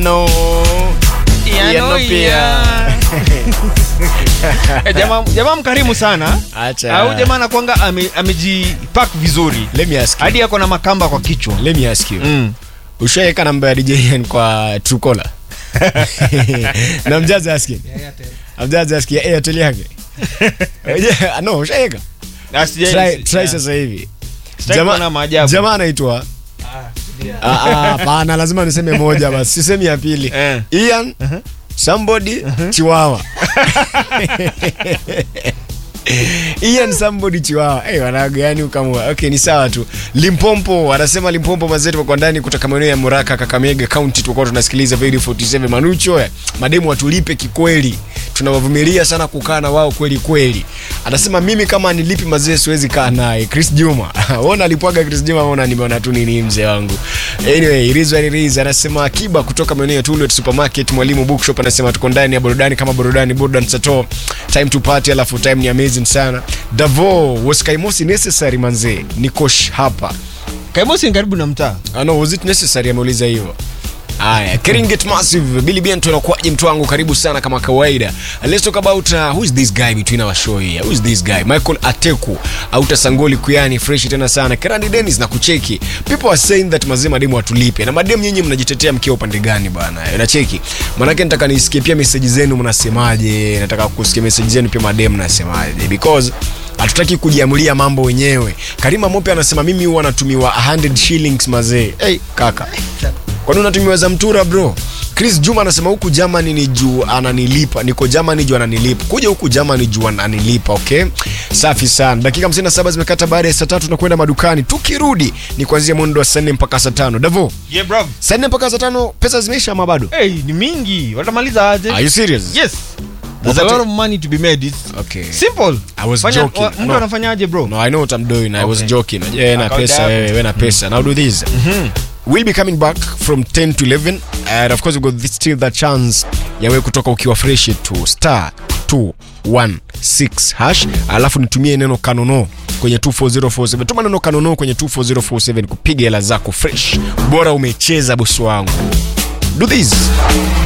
Iano. Iano pia. Eh, jamaa jamaa mkarimu sana Acha. au jamaa anakwanga ame- amejipack vizuri Let me ask you. hadi ako na makamba kwa kichwa Let me ask you. mm. Ushaeka namba ya DJ Ian kwa Truecaller? Na mjazi aski. Mjazi aski ya Airtel yake. Yeah, no, ushaeka. Na sija- Try si- try yeah. sasa hivi. Sitaki Jama- kuona maajabu. Jamaa anaitwa Ah, ah, hapana, lazima niseme moja basi, sisemi ya pili. Eh. Ian somebody Chiwawa. Ian somebody Chiwawa. Eh, wanaga yani ukamua. Okay, ni sawa tu. Limpompo anasema Limpompo mazetu kwa ndani kutoka maeneo ya Muraka Kakamega County tulikuwa tunasikiliza Radio 47 Manucho. eh, Mademu watulipe kikweli. Tunawavumilia sana kukaa na wao kweli kweli. Anasema mimi kama nilipi mazee siwezi kaa naye. Chris Juma. Ona alipwaga Chris Juma ona nimeona tu nini mzee wangu. Anyway, it is what it is. Anasema Akiba kutoka maeneo ya Tullet Supermarket, Mwalimu Bookshop anasema tuko ndani ya burudani kama burudani, burudani sato. Time to party alafu time ni amazing sana. Davo, was Kaimosi necessary manze? Nikosh hapa. kaimosi ni karibu na mtaa Ah, no, was it necessary ameuliza hivyo. Aya, Keringet Massive, Billy Bento anakuaje mtu wangu karibu sana kama kawaida. Let's talk about uh, who is this guy between our show here. Who is this guy? Michael Ateku, Auta Sangoli Kuyani, fresh tena sana. Kerandi Dennis na kucheki. People are saying that mazee mademu watulipe. Na mademu nyinyi mnajitetea mkiwa upande gani bana? Unacheki. Maanake nataka nisikie pia message zenu mnasemaje. Nataka kusikia message zenu pia mademu mnasemaje because hatutaki kujiamulia mambo wenyewe. Karima Mope anasema mimi huwa natumiwa 100 shillings mazee. Hey, kaka kwani unatumiwa za mtura bro chris juma anasema huku germany ni juu ananilipa niko germany juu ananilipa kuja huku germany juu ananilipa okay safi sana dakika 57 zimekata baada ya saa tatu na kwenda madukani tukirudi ni kuanzia mwendo wa saa nne mpaka saa tano davo yeah, bro. saa nne mpaka saa tano pesa zimeisha ama bado hey, ni mingi watamaliza aje are you serious yes there's a Wakati- lot of money to be made It's okay simple I was Fanya- joking. wa- mtu No. anafanyaje bro No, I know what I'm doing. I was Okay. joking. Yeah, na Account pesa, yako. wewe, wewe na pesa. Now do this. We'll be coming back from 10 to 11 and of course we've got this, still that chance ya wewe kutoka ukiwa fresh to star 216 hash alafu nitumie neno kanono kwenye 24047 tuma neno kanono kwenye 24047 kupiga hela zako fresh bora umecheza bosi wangu do this